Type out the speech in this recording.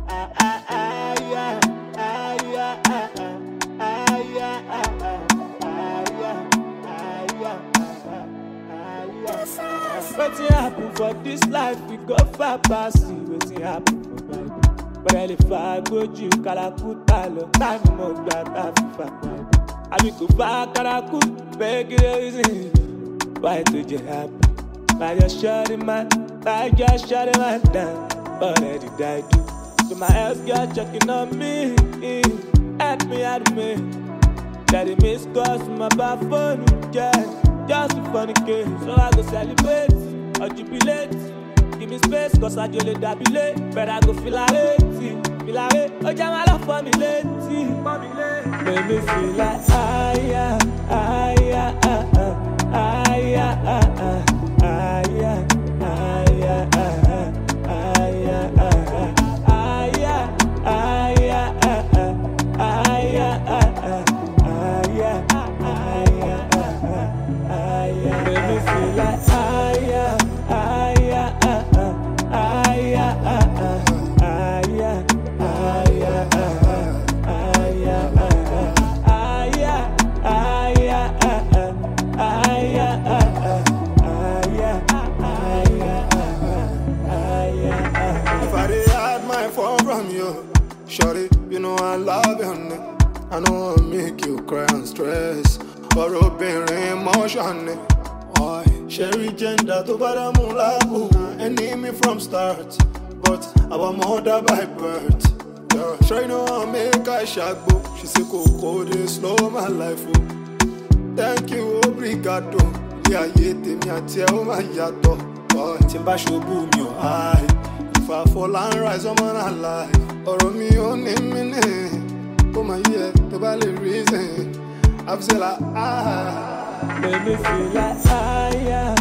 ah, ah, ah, yeah, ah, yeah, ah, ah, ah, yeah, ah, ah, ah, yeah, ah, yeah, ah, ah, yeah. Wetin happen for dis life we go far pass see wetin happen for Bible. Bọ̀dẹ̀ lè fa agbójú kàlàkùtà lọ táìmù mọ̀ gbà tá a fi fà Bible. Àbí kò bá kárakú bẹ́ẹ̀ kí ló rí sí i. Why to just happen? Now just shut it man, now just shut it man down. Already died do. So my ex girl checking on me, help me, help me. Daddy miss calls from my bad phone, yeah. Just a funny case, so I go celebrate or jubilate. Give me space, cause I just let that be late. But I go feel like it, feel like it. Oh, jam my love for me late, Make me feel like ah yeah, ah yeah, ah ah, ah yeah, ah ah, ah yeah, ah yeah, ah ah, ah yeah, ah ah, ah yeah, ah yeah, ah ah, ah yeah, ah ah, ah yeah, ah yeah, ah ah, ah yeah. Make me feel like ah yeah, ah yeah, ah ah, ah yeah, ah ah, ah yeah, ah yeah, ah ah, ah yeah, ah ah, ah yeah, ah yeah, ah ah, ah yeah, ah ah, ah yeah, ah yeah, ah ah, ah yeah, ah ah. If I did hide my phone from you, shorty, you know I love you, honey. I know I'll make you cry and stress. But obìnrin emotion ni. Why? Sherry gender tó bá dàmú láàbù. Enemy from start, but our mother by birth. Yeah. Sure you know I make I ṣàgbo. She say kòkó dey slow my life o. Thank you, obrigado. Ilé ayé tèmi àti ẹ̀ ó máa yàtọ̀. Boy, Tí n bá ṣubú mi ò háì. If I fall and rise, I'm on a life. Ọ̀rọ̀ mi ò ní mí ní. Ó máa yẹ tó bá lè reason. I've said like, ah. Make me feel like ah yeah,